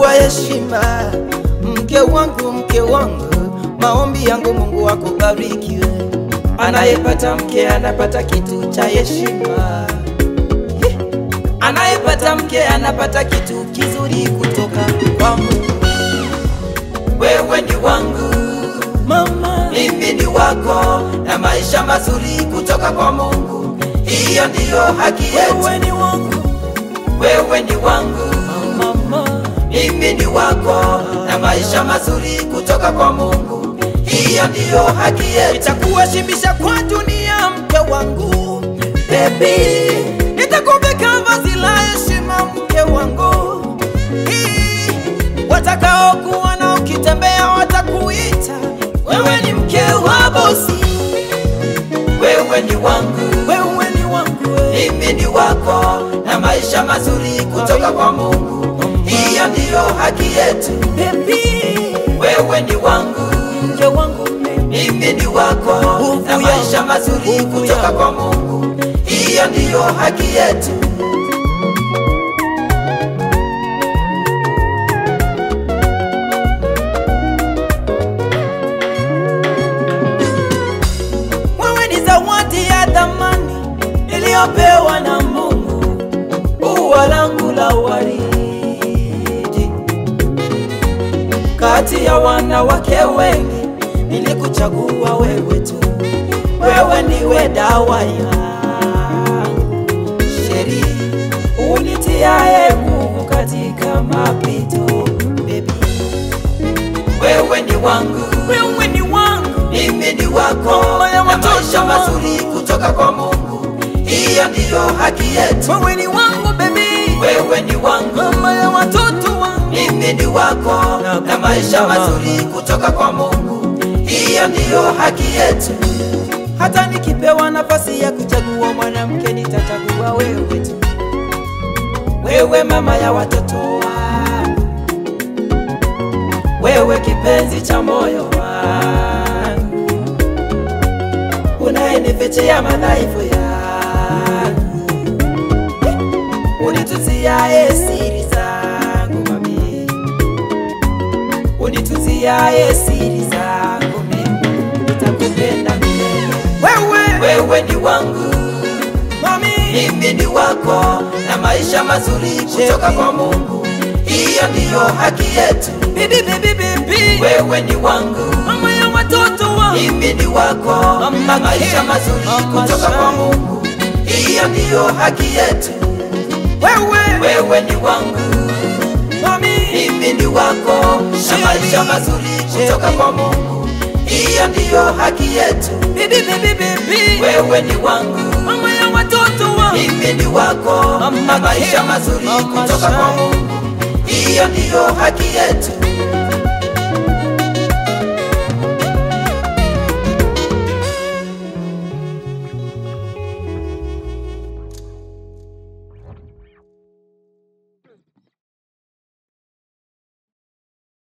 wa heshima, mke wangu, mke wangu, maombi yangu Mungu akubarikiwe. Anayepata mke anapata kitu cha heshima, Hi! anayepata mke anapata kitu kizuri kutoka kwa Mungu. Wewe ni wangu mama, mimi ni wako, na maisha mazuri kutoka kwa Mungu, hiyo ndiyo haki yetu. Wewe ni wangu, wewe ni wangu mama, mimi ni wako, na maisha mazuri kutoka kwa Mungu, hiyo ndiyo haki yetu. Nitakuheshimisha kwa dunia, mke wangu, baby, nitakuvika vazi la heshima, mke wangu Hii, watakaokuona ukitembea watakuita wewe ni mke wa bosi, wewe ni wangu, wewe ni wangu, mimi ni wako, na maisha mazuri kutoka kwa Mungu, hiyo ndiyo haki yetu. Baby, wewe ni wangu, mke wangu, mimi ni wako, na maisha mazuri kutoka kwa Mungu, hiyo ndiyo haki yetu. Wewe ni zawadi ya thamani niliyopewa na Mungu, ua langu la waridi. Kati ya wanawake wengi nilikuchagua wewe tu, wewe ndiwe dawa yangu, sheri unitiaye nguvu katika mapito, baby wewe ni wangu, wewe ni wangu, mimi ni wako, na maisha mazuri kutoka kwa Mungu, hiyo ndiyo haki yetu. Wewe ni wangu baby, wewe ni wangu, mama ya watoto wangu, mimi ni wako, na maisha mazuri kutoka kwa Mungu, hiyo ndiyo haki yetu. Hata nikipewa nafasi ya kuchagua mwanamke, nitachagua wewe tu, wewe mama ya watoto wangu wewe kipenzi cha moyo wangu, unayenifichia madhaifu yangu, unituziaye siri zangu mami, unituziaye siri zangu mimi, nitakupenda milele. Wewe, wewe ni wangu mami, mimi ni wako, na maisha mazuri kutoka kwa Mungu, hiyo ndiyo haki yetu. Bibi, bibi, bibi, wewe ni wangu, mama ya watoto wangu, mimi ni wako, na maisha mazuri kutoka kwa Mungu, hiyo ndiyo haki yetu. Wewe, wewe ni wangu, mami, mimi ni wako, na maisha mazuri kutoka kwa Mungu, hiyo ndiyo haki yetu. Bibi, bibi, bibi, wewe ni wangu, mama ya watoto wangu, mimi ni wako, na maisha mazuri kutoka kwa Mungu, hiyo ndiyo haki yetu.